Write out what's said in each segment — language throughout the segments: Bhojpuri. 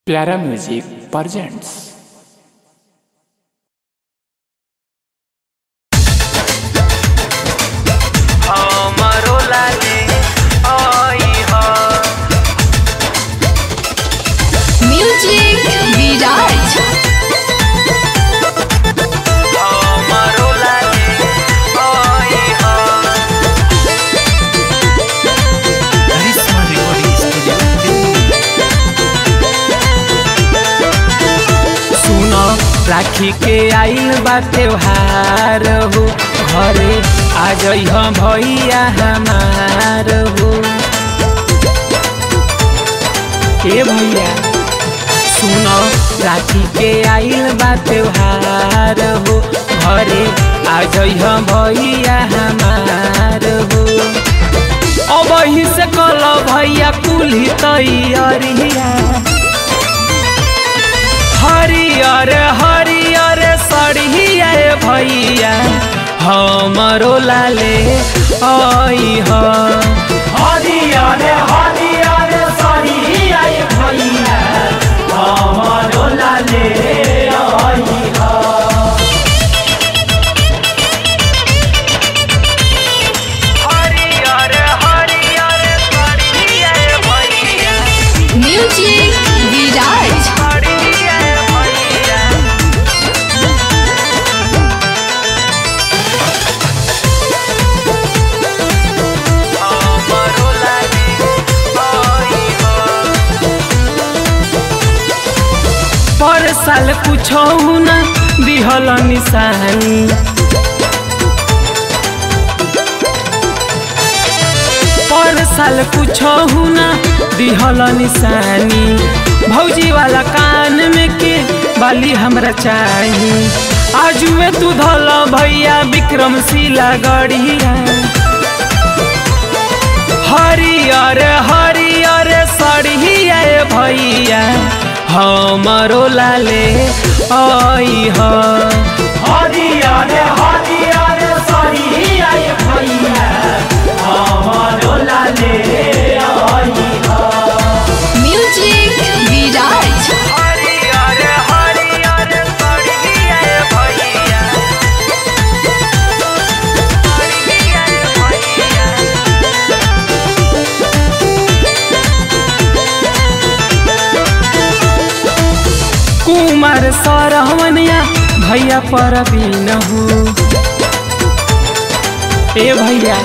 प्यारा म्यूजिक presents हमरो लागे आई ह Music Viraj. हमरो लागे आई ह करिश्मा रिकॉर्डिंग स्टूडियो सुनो राखी के आइल बा त्योहार हो घरे आ जइह भैया हमार हो ए भैया सुनो राखी के आइल बा त्योहार हो घरे आ जइह भैया हमार हो अब से कल भैया कुल्ही तैयारिया हरियर हरियर सड़िया भैया हमरो लाले आई ह हरियर हरियर सड़िया भैया हमरो लाले आई ह हरियर हरियर सड़िया भैया Music Viraj. सड़िया भैया हमरो लागे आई ह पर साल कुछो न दिहल निशानी पर साल कुछो न दिहल निशानी भौजी वाला कान में के बाली हमरा चाही आज में तू धल भैया विक्रमशिला गढ़िया हरियर हरियर सड़िया भैया हमरो लाले आई ह हरियर हरियर सड़िया भैया हमरो लाले आई ह Music Viraj. हरियर हरियर सड़िया भैया सड़िया भैया कुमार सरहमनिया भैया पर हो ए भैया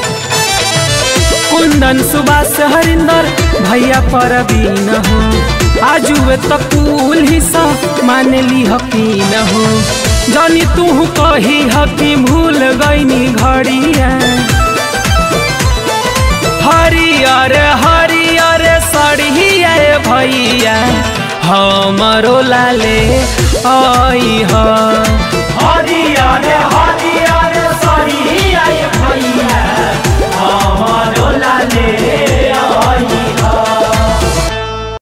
कुंदन सुभाष हरिंदर भैया पर हो आजुए तो कुल हिस्सा मान ली हकीन हो जानी तू कही हकी भूल गईनी घड़िया हरियर हरियर सड़िया भैया हमरो लाले आई ह हरियर हरियर